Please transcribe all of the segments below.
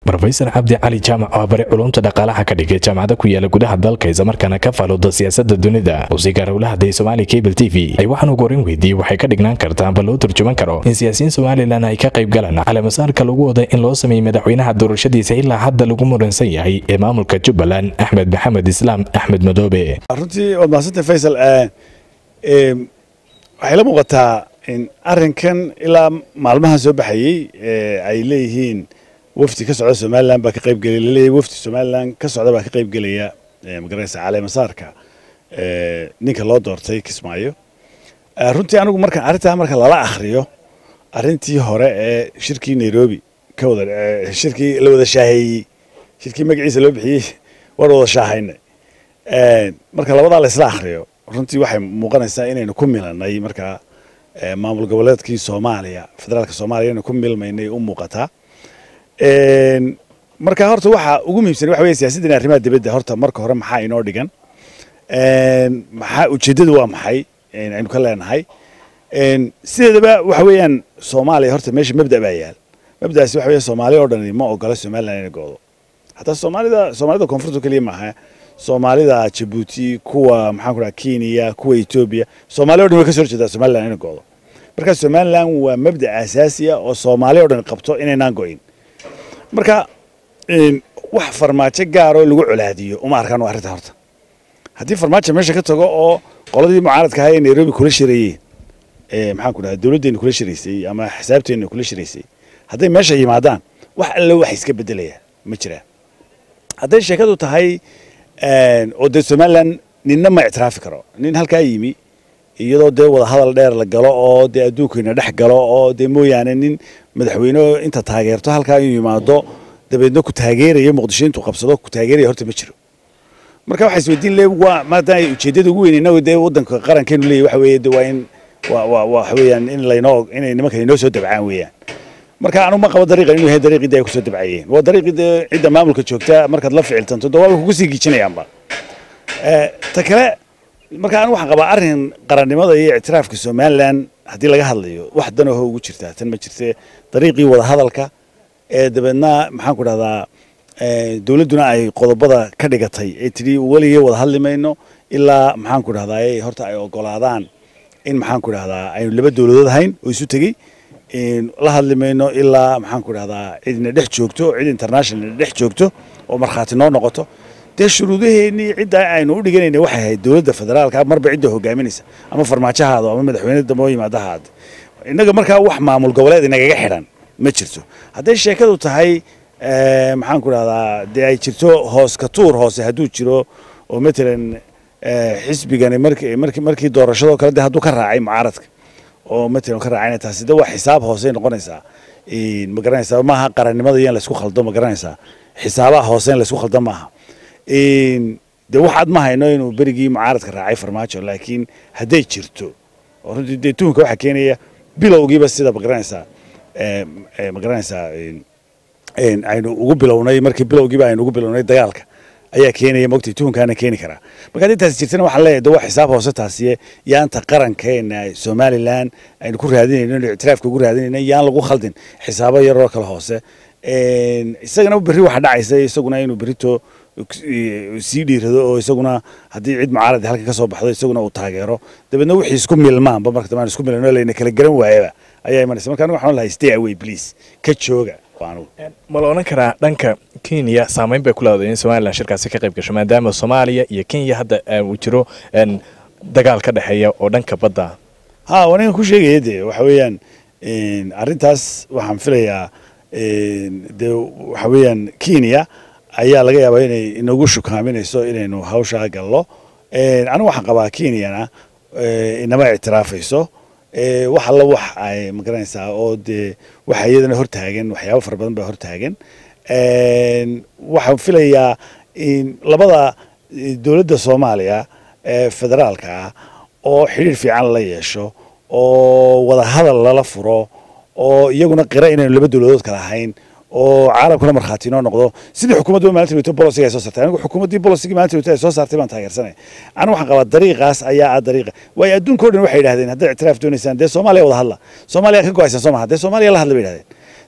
rofesor cabdi cali jaamac oo bari culumta dhaqaalaha ka dhigay jaamacada ku yaala gudaha dalka islamarkaana ka faalooda siyaasada dunida wasiirka howlahaday somaali cable t v ay waxaan ugu horin weydiiyey waxay ka dhignaan kartaa amba loo turjuman karo in siyaasiyiin somalilan ay ka qayb galaan caleemasaarka lagu wada in loo sameeyey madaxweynaha doorashadiisa ilaa hadda lagu muransan yahay ee maamulka jubbaland axmed maxamed islaam axmed madoobe runtii waad mahadsantay faysal waxay la muuqataa in arrinkan ilaa maalmahan soo baxayey ay leeyihiin wafdi ka socda somalilan baa ka qaybgelaya laleeyahay wafdi somalilan ka socda baa ka qaybgelaya magaranaysa caleemasaarka ninka loo doortay kismaayo runtii anigu marka arrintaa marka lala akhriyo arrintii hore ee shirkii nairobi ka wada shirkii la wada shaaheeyey shirkii magaciisa loo bixiyey waan wada shaahaynay marka labadaa la isla akhriyo runtii waxay muuqanaysaa inaynu ku milanay markaa maamul goboleedkii soomaaliya federaalka soomaaliya inaynu ku milmaynay u muuqataa marka horta waxa ugu muhiimsan waxa weeye siyaasaddan arrimaha dibadda horta marka hore maxaa inoo dhigan maxaa ujeeddadu waa maxay aynu ka leenahay sideedaba waxa weeyaan soomaaliya horta meesha mabda baa yaal mabdaasi waxa weeye soomaaliya oo dhan ma ogola somaliland inay goodo hataa soomaalida soomaalida koonfurta keliya maaha soomaalida jabuuti kuwa maxaan ku dhaha kenya kuwa etoobiya soomaaliya o dhan way ka soo horjeedaa somaliland inay goodo marka somaliland waa mabda asaasi ah oo soomaaliya o dhan qabto inaynaan go'in marka wax farmaajo gaaroo lagu colaadiyo uma arkaan waa arrinta horta haddii farmaajo meesha ka tago oo qoladii mucaaradka ahaa ee nairobi kula shirayeen maxaan ku dhaha dowladdeena kula shiraysay ama xisaabteenna kula shiraysay hadday meesha yimaadaan wax alle wax iska beddelaya ma jiraan hadday sheekadu tahay oo dee somaliland ninna ma ictiraafi karo nin halkaa yimi iyadoo dee wada hadal dheer la galo oo dee adduunkayna dhex galo oo dee mooyaane nin madaxweyne inta taageerto halkaa inuu yimaado dabeedna ku taageeraya muqdisho intuu qabsado ku taageeraya horta ma jiro marka waxaa isweydiin le waa maadaama ujeeddada ugu weyn innagu dee waddanka qarankeenu leeyahy waxa weeye de waa in waa waa waxa weeyaan in laynoo inay nimanka inoo soo dabcaan weeyaan marka anu ma qabo dariiqan inuu yahay dariiqii dee ay kusoo dabcayeen waa dariiqii dee cidda maamulka joogta markaad la ficiltanto dee waa kugu sii giijinayaanba ta kale marka anigu waxaan qabaa arrin qarannimada iyo ictiraafka somaliland haddii laga hadlayo wax danaho ugu jirtaa tan ma jirte dariiqii wada hadalka ee dabeedna maxaan ku dhahdaa dowladduna ay qodobada ka dhigatay ee tidhi weligee wada hadli mayno ilaa maxaan ku dhahdaa horta ay ogolaadaan in maxaan ku dhahdaa aynu laba dowladood ahayn oo isu tegey la hadli mayno ilaa maxaan ku dhahdaa cidina dhex joogto cid international dhex joogto oo markhaati noo noqoto dee shuruudaheennii cidda aynu u dhiganayna waxay ahayd dowladda federaalka marba cidda hogaaminaysa ama farmaajahaado ama madaxweyne dambe oo yimaadahaad innaga markaa wax maamul goboleed inagaga xidhan ma jirto hadday sheekadu tahay maxaan ku dhahdaa dee ay jirto hoos ka tuur hoose hadduu jiro oo matalan xisbigani markii markii markii doorashadoo kale dee hadduu ka raacay mucaaradka oo matalan ka raacayna taasi de waa xisaab hoosey noqonaysaa ma garanaysaa maaha qarannimada iyo in laysku khaldo ma garanaysaa xisaabaha hoose in laysku khaldo maaha dee waxaad ma hayno inuu berigii mucaaradka raacay farmaajo laakiin hadday jirto oo runtii dee tuhunka waxaa keenaya bilowgiiba sida ma garanaysaa ma garanaysaa aynu ugu bilownay markii bilowgiiba aynu ugu bilownay dagaalka ayaa keenaya mogtay tuhunkaana keeni karaa marka haddii taasi jirtana waxaan leeyahay de waa xisaab hoose taasiye yaanta qarankeena somaliland aynu ku raadinayno inu ictiraafka ugu raadinayno yaan lagu khaldin xisaabo yaroo kale hoose isagana berri waxa dhacaysa isaguna inuu berrito sii dhiirado oo isaguna haddii cid mucaarad halka ka soo baxdo isaguna uu taageero dabeedna wixii isku milmaanba marka dambe aan isku milano layna kala garan waayaba ayaa imanaysa marka anigu waxaan lahay stay away please ka jooga ma la odhan karaa dhanka kenya saameyn bay ku leedahay in somalilan shirkaasi ka qayb gasho maadaama soomaaliya iyo kenya hadda uu jiro dagaal ka dhexeeya oo dhanka badda ha wanigan ku sheegaya dee waxa weeyaan arrintaas waxaan filayaa dee waxa weeyaan kenya ayaa laga yaabaa inay inagu shukaaminayso inaynu hawshaa gallo anigu waxaan qabaa kenyana inama ictiraafayso wax alla wax ay magaranaysaa oo dee waxa iyadana hortaagan waxyaabo fara badan baa hortaagan waxaan filayaa labada dowladda soomaaliya ee federaalka ah oo xidhiir fiican la yeesho oo wada hadal lala furo oo iyaguna qira inaynu laba dowladood kala ahayn oo caalamkuna markhaati inoo noqdo sidii xukuumaddu maalinta weyto bolosiga ay soo saartay anigu xukuumaddii bolosigii maalinta weyto ay soo saartay baan taageersanay anigu waxaan qabaa dariiqaas ayaa ah dariiqa waayo adduunka o dhan waxay yidhahdeen haddaad ictiraaf doonaysaan dee soomaaliya wada hadla soomaaliya ka go-aysan soo maha dee soomaaliya la hadla bay yidhahdeen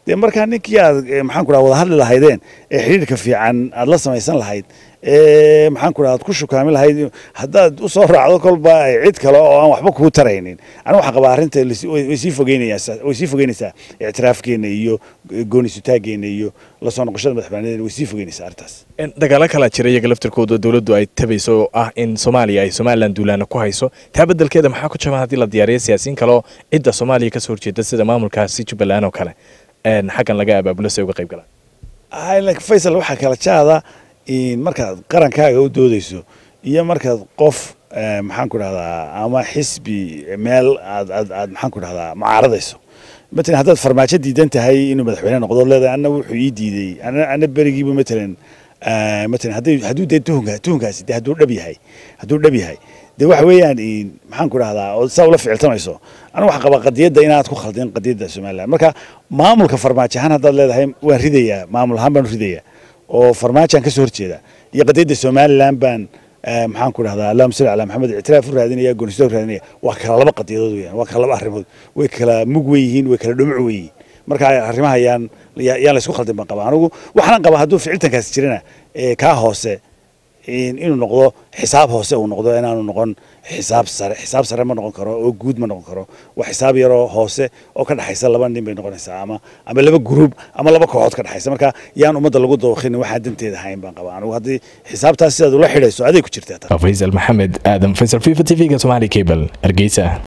dee markaa ninkii aad maxaan ku dhaha wada hadli lahaydeen ee xidhiirka fiican aad la samaysan lahayd ee maxaan ku dhaha aad ku shukaami lahayd haddaad u soo raacdo kolba cid kale oo aan waxba kuu taraynin anigu waxaan qabaa arrinta way sii fogeynaysaa way sii fogeynaysaa ictiraafkeena iyo goonisutaageena iyo la soo noqoshada madaxbannadeena way sii fogeynaysaa arrintaas dagaalo kalaa jira iyaga laftirkooda dowladdu ay tabayso oo ah in soomaaliya ay somalilan duulaana ku hayso taa beddelkeeda maxaa ku jaban haddii la diyaariyo siyaasiyiin kale oo cidda soomaaliya ka soo horjeeda sida maamulkaasi jubbaland oo kale xaggan laga abaabulo si ay uga qayb galaan faysal waxaa kala jaada markaad qarankaaga u doodeyso iyo markaad qof maxaan ku dhahdaa ama xisbi meel aad aad aad maxaan ku dhahdaa mucaaradayso matalan haddaad farmaajo diidan tahay inuu madaxweyne noqdo leedahay anna wuxuu ii diiday ana ana berigiiba matalan matalan hadday hadduu dee tuhunka tuhunkaasi dee hadduu dhab yahay hadduu dhab yahay dee waxa weeyaan maxaan ku dhahdaa oo saa ula ficiltamayso anigu waxaan qabaa qadiyadda inaad ku khaldin qadiyadda somaliland marka maamulka farmaajo ahaan haddaad leedahay waan ridayaa maamul ahaan baan ridayaa oo farmaajoan ka soo horjeeda iyo qadiyadda somaliland baan maxaan ku dhahdaa allahuma salli calaa maxamed ictiraaf u raadinaya goonisto u raadinaya waa kala laba qadiyadood weyaan waa kala laba arrimood way kala mug wey yihiin way kala dhumuc wey yihiin marka arrimaha yaan yaan la isku khaldin baan qabaa anigu waxaan qabaa hadduu ficiltankaasi jirana kaa hoose inuu noqdo xisaab hoose uu noqdo inaanu noqon xisaab sare xisaab sare ma noqon karo oo guud ma noqon karo waa xisaab yaroo hoose oo ka dhexaysa laba nin bay noqonaysaa ama ama laba gruub ama laba kooxood ka dhexaysa marka yaan ummadda lagu dooqin waxaan danteeda hayn baan qabaa anigu haddii xisaabtaas sidaad ula xidhayso aday ku jirtaa faysal maxamed aadan faysal fifa t v-ga somali cable hargeysa